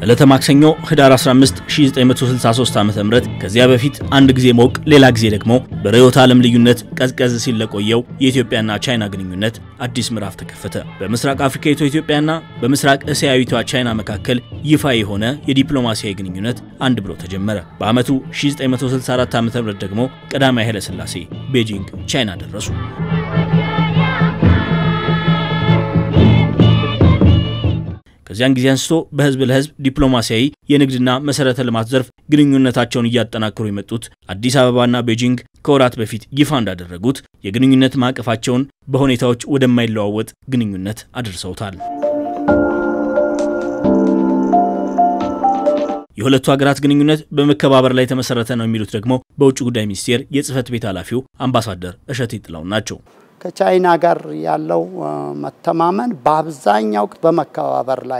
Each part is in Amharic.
ዕለተ ማክሰኞ ህዳር 15 1963 ዓ.ም ከዚያ በፊት አንድ ጊዜ ሞቅ ሌላ ጊዜ ደግሞ በርዕዮተ ዓለም ልዩነት ቀዝቀዝ ሲል ለቆየው የኢትዮጵያና ቻይና ግንኙነት አዲስ ምዕራፍ ተከፈተ። በምስራቅ አፍሪካዊቷ ኢትዮጵያና በምስራቅ እስያዊቷ ቻይና መካከል ይፋ የሆነ የዲፕሎማሲያዊ ግንኙነት አንድ ብሎ ተጀመረ። በዓመቱ 1964 ዓ.ም ደግሞ ቀዳማዊ ኃይለ ሥላሴ ቤጂንግ ቻይና ደረሱ። ከዚያን ጊዜ አንስቶ በህዝብ ለህዝብ ዲፕሎማሲያዊ የንግድና መሰረተ ልማት ዘርፍ ግንኙነታቸውን እያጠናከሩ የመጡት አዲስ አበባና ቤጂንግ ከወራት በፊት ይፋ እንዳደረጉት የግንኙነት ማዕቀፋቸውን በሁኔታዎች ወደማይለዋወጥ ግንኙነት አድርሰውታል። የሁለቱ ሀገራት ግንኙነት በመከባበር ላይ የተመሰረተ ነው የሚሉት ደግሞ በውጭ ጉዳይ ሚኒስቴር የጽህፈት ቤት ኃላፊው አምባሳደር እሸቴ ጥላሁን ናቸው። ከቻይና ጋር ያለው መተማመን በአብዛኛው በመከባበር ላይ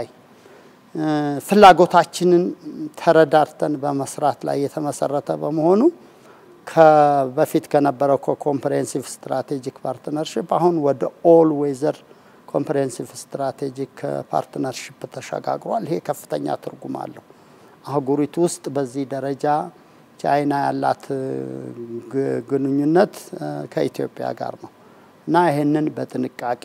ፍላጎታችንን ተረዳርተን በመስራት ላይ የተመሰረተ በመሆኑ በፊት ከነበረው ኮምፕሬሄንሲቭ ስትራቴጂክ ፓርትነርሽፕ አሁን ወደ ኦል ዌዘር ኮምፕሬሄንሲቭ ስትራቴጂክ ፓርትነርሽፕ ተሸጋግሯል። ይሄ ከፍተኛ ትርጉም አለው። አህጉሪቱ ውስጥ በዚህ ደረጃ ቻይና ያላት ግንኙነት ከኢትዮጵያ ጋር ነው እና ይህንን በጥንቃቄ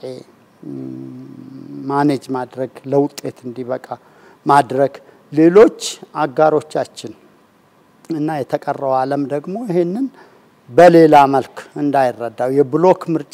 ማኔጅ ማድረግ ለውጤት እንዲበቃ ማድረግ ሌሎች አጋሮቻችን እና የተቀረው ዓለም ደግሞ ይህንን በሌላ መልክ እንዳይረዳው የብሎክ ምርጫ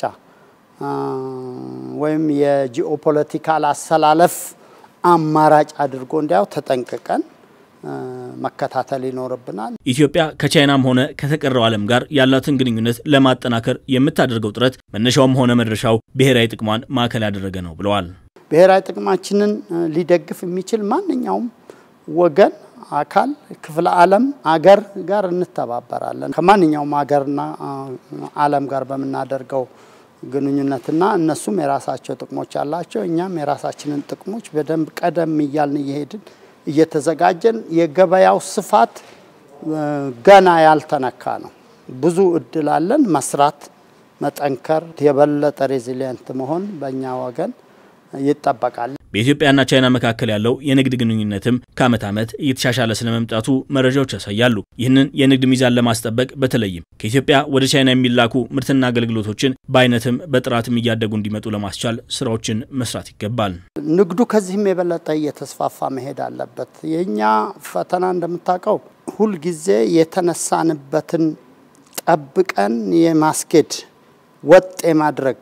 ወይም የጂኦፖለቲካል አሰላለፍ አማራጭ አድርጎ እንዲያው ተጠንቅቀን መከታተል ይኖርብናል። ኢትዮጵያ ከቻይናም ሆነ ከተቀረው ዓለም ጋር ያላትን ግንኙነት ለማጠናከር የምታደርገው ጥረት መነሻውም ሆነ መድረሻው ብሔራዊ ጥቅሟን ማዕከል ያደረገ ነው ብለዋል። ብሔራዊ ጥቅማችንን ሊደግፍ የሚችል ማንኛውም ወገን፣ አካል፣ ክፍለ ዓለም አገር ጋር እንተባበራለን። ከማንኛውም አገርና ዓለም ጋር በምናደርገው ግንኙነትና እነሱም የራሳቸው ጥቅሞች አላቸው። እኛም የራሳችንን ጥቅሞች በደንብ ቀደም እያልን እየሄድን እየተዘጋጀን የገበያው ስፋት ገና ያልተነካ ነው። ብዙ እድል አለን። መስራት፣ መጠንከር፣ የበለጠ ሬዚሊየንት መሆን በእኛ ወገን ይጠበቃል። በኢትዮጵያና ቻይና መካከል ያለው የንግድ ግንኙነትም ከዓመት ዓመት እየተሻሻለ ስለመምጣቱ መረጃዎች ያሳያሉ። ይህንን የንግድ ሚዛን ለማስጠበቅ በተለይም ከኢትዮጵያ ወደ ቻይና የሚላኩ ምርትና አገልግሎቶችን በአይነትም በጥራትም እያደጉ እንዲመጡ ለማስቻል ስራዎችን መስራት ይገባል። ንግዱ ከዚህም የበለጠ እየተስፋፋ መሄድ አለበት። የእኛ ፈተና እንደምታውቀው ሁልጊዜ የተነሳንበትን ጠብቀን የማስኬድ ወጥ የማድረግ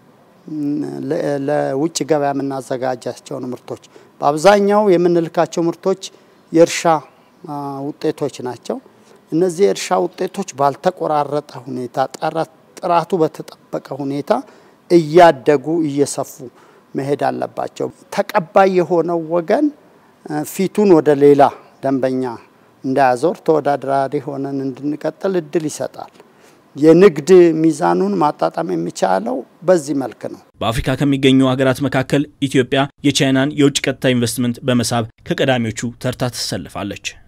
ለውጭ ገበያ የምናዘጋጃቸውን ምርቶች በአብዛኛው የምንልካቸው ምርቶች የእርሻ ውጤቶች ናቸው። እነዚህ የእርሻ ውጤቶች ባልተቆራረጠ ሁኔታ ጥራቱ በተጠበቀ ሁኔታ እያደጉ እየሰፉ መሄድ አለባቸው። ተቀባይ የሆነው ወገን ፊቱን ወደ ሌላ ደንበኛ እንዳያዞር ተወዳዳሪ ሆነን እንድንቀጥል እድል ይሰጣል። የንግድ ሚዛኑን ማጣጣም የሚቻለው በዚህ መልክ ነው። በአፍሪካ ከሚገኙ ሀገራት መካከል ኢትዮጵያ የቻይናን የውጭ ቀጥታ ኢንቨስትመንት በመሳብ ከቀዳሚዎቹ ተርታ ትሰልፋለች።